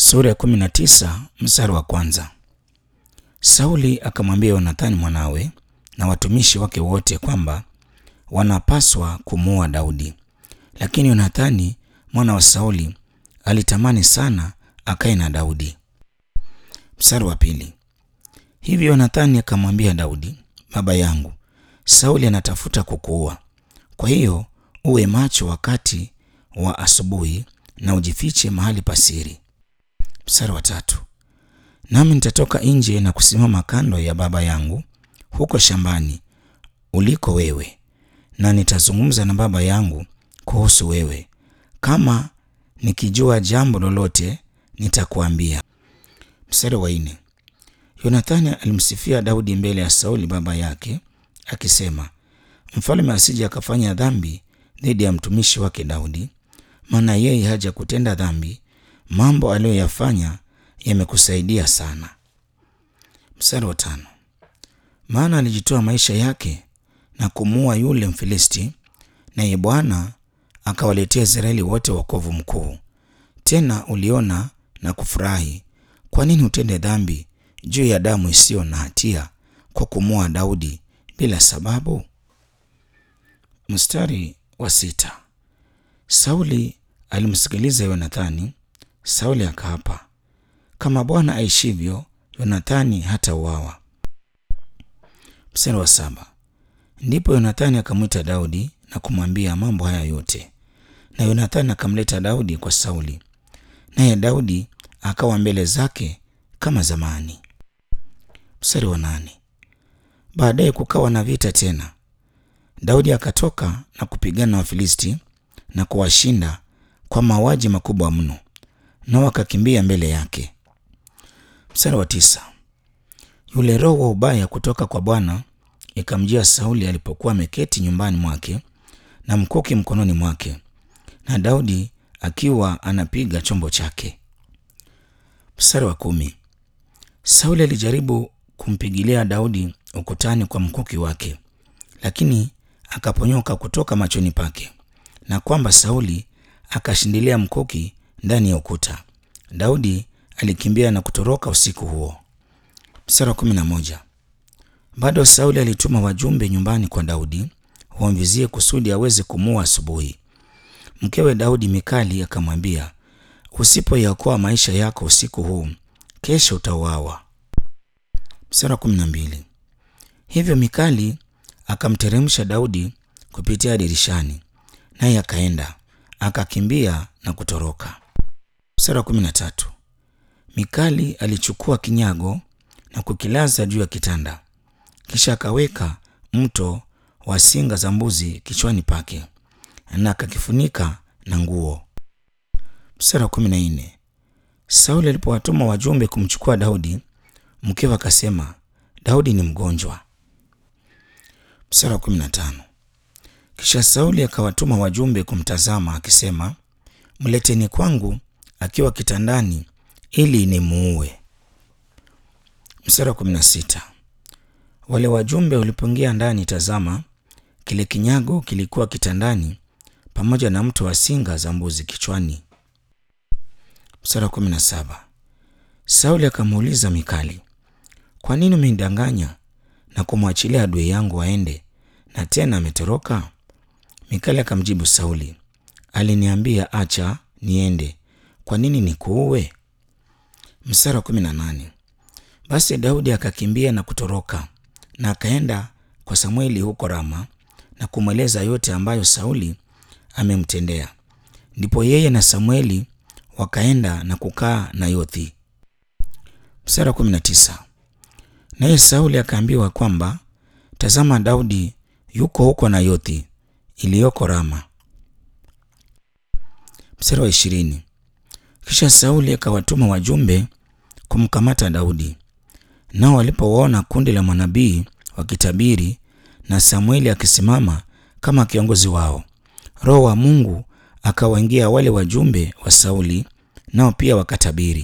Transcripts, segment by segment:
Sura ya kumi na tisa mstari wa kwanza. Sauli akamwambia Yonathani mwanawe na watumishi wake wote kwamba wanapaswa kumuua Daudi, lakini Yonathani mwana wa Sauli alitamani sana akae na Daudi. Mstari wa pili. Hivyo Yonathani akamwambia Daudi, baba yangu, Sauli anatafuta kukuua, kwa hiyo uwe macho wakati wa asubuhi na ujifiche mahali pasiri. Mstari wa tatu. Nami nitatoka nje na kusimama kando ya baba yangu huko shambani uliko wewe, na nitazungumza na baba yangu kuhusu wewe. Kama nikijua jambo lolote nitakuambia. Mstari wa nne. Yonathani alimsifia Daudi mbele ya Sauli baba yake akisema, mfalme asije akafanya dhambi dhidi ya mtumishi wake Daudi, maana yeye haja kutenda dhambi. Mambo aliyoyafanya yamekusaidia sana. Mstari wa tano. Maana alijitoa maisha yake na kumuua yule Mfilisti, naye Bwana akawaletea Israeli wote wokovu mkuu. Tena uliona na kufurahi. Kwa nini utende dhambi juu ya damu isiyo na hatia kwa kumuua Daudi bila sababu? Mstari wa sita. Sauli alimsikiliza Yonathani. Sauli akaapa, kama Bwana aishivyo, Yonathani hatauawa. Mstari wa saba. Ndipo Yonathani akamwita Daudi na kumwambia mambo haya yote, na Yonathani akamleta Daudi kwa Sauli, naye Daudi akawa mbele zake kama zamani. Mstari wa nane. Baadaye kukawa na vita tena. Daudi akatoka na kupigana na Wafilisti na kuwashinda kwa mauaji makubwa mno, nao akakimbia mbele yake. Mstari wa tisa. Yule roho wa ubaya kutoka kwa Bwana ikamjia Sauli alipokuwa ameketi nyumbani mwake na mkuki mkononi mwake, na Daudi akiwa anapiga chombo chake. Mstari wa kumi. Sauli alijaribu kumpigilia Daudi ukutani kwa mkuki wake, lakini akaponyoka kutoka machoni pake, na kwamba Sauli akashindilia mkuki ndani ya ukuta. Daudi alikimbia na kutoroka usiku huo. Mstari wa kumi na moja. Bado Sauli alituma wajumbe nyumbani kwa Daudi wamvizie kusudi aweze kumuua asubuhi. Mkewe Daudi Mikali akamwambia, usipoyaokoa maisha yako usiku huu, kesho utauawa. Mstari wa kumi na mbili. Hivyo Mikali akamteremsha Daudi kupitia dirishani, naye akaenda akakimbia na kutoroka. Mstari wa kumi na tatu. Mikali alichukua kinyago na kukilaza juu ya kitanda, kisha akaweka mto wa singa za mbuzi kichwani pake na akakifunika na nguo. Mstari wa kumi na nne. Sauli alipowatuma wajumbe kumchukua Daudi, mkewe akasema, Daudi ni mgonjwa. Mstari wa kumi na tano. Kisha Sauli akawatuma wajumbe kumtazama akisema, mleteni kwangu akiwa kitandani ili nimuue. Mstari wa kumi na sita. Wale wajumbe walipoingia ndani, tazama, kile kinyago kilikuwa kitandani pamoja na mto wa singa za mbuzi kichwani. Mstari wa kumi na saba. Sauli akamuuliza Mikali, kwa nini umenidanganya na kumwachilia adui yangu aende, na tena ametoroka? Mikali akamjibu Sauli, aliniambia acha niende, kwa nini nikuue? Mstari wa kumi na nane. Basi Daudi akakimbia na kutoroka na akaenda kwa Samueli huko Rama na kumweleza yote ambayo Sauli amemtendea. Ndipo yeye na Samueli wakaenda na kukaa Nayothi. Mstari wa kumi na tisa. Naye Sauli akaambiwa kwamba tazama, Daudi yuko huko Nayothi iliyoko Rama. Mstari wa ishirini. Kisha Sauli akawatuma wajumbe kumkamata Daudi, nao walipowaona kundi la manabii wakitabiri na Samueli akisimama kama kiongozi wao, Roho wa Mungu akawaingia wale wajumbe wa Sauli, nao pia wakatabiri.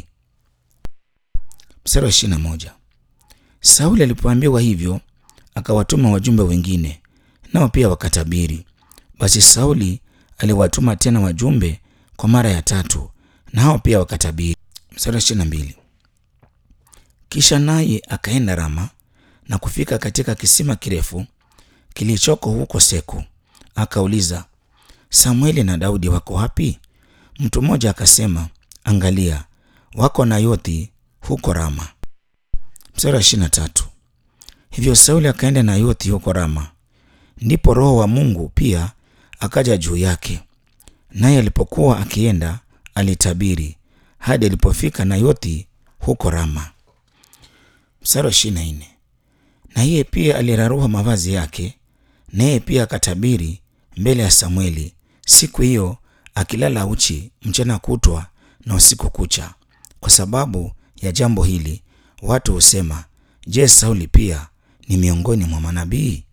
Mstari wa ishirini na moja. Sauli alipoambiwa hivyo, akawatuma wajumbe wengine, nao pia wakatabiri. Basi Sauli aliwatuma tena wajumbe kwa mara ya tatu, na hao pia wakatabiri. Mstari wa ishirini na mbili. Kisha naye akaenda Rama na kufika katika kisima kirefu kilichoko huko Seku, akauliza, Samueli na Daudi wako wapi? Mtu mmoja akasema, angalia, wako Nayothi huko Rama. Mstari wa ishirini na tatu. Hivyo Sauli akaenda Nayothi huko Rama. Ndipo Roho wa Mungu pia akaja juu yake, naye alipokuwa akienda alitabiri hadi alipofika Nayothi huko Rama. Mstari wa ishirini na nne. Na yeye pia alirarua mavazi yake, naye pia akatabiri mbele ya Samueli siku hiyo, akilala uchi mchana kutwa na usiku kucha. Kwa sababu ya jambo hili watu husema, je, Sauli pia ni miongoni mwa manabii?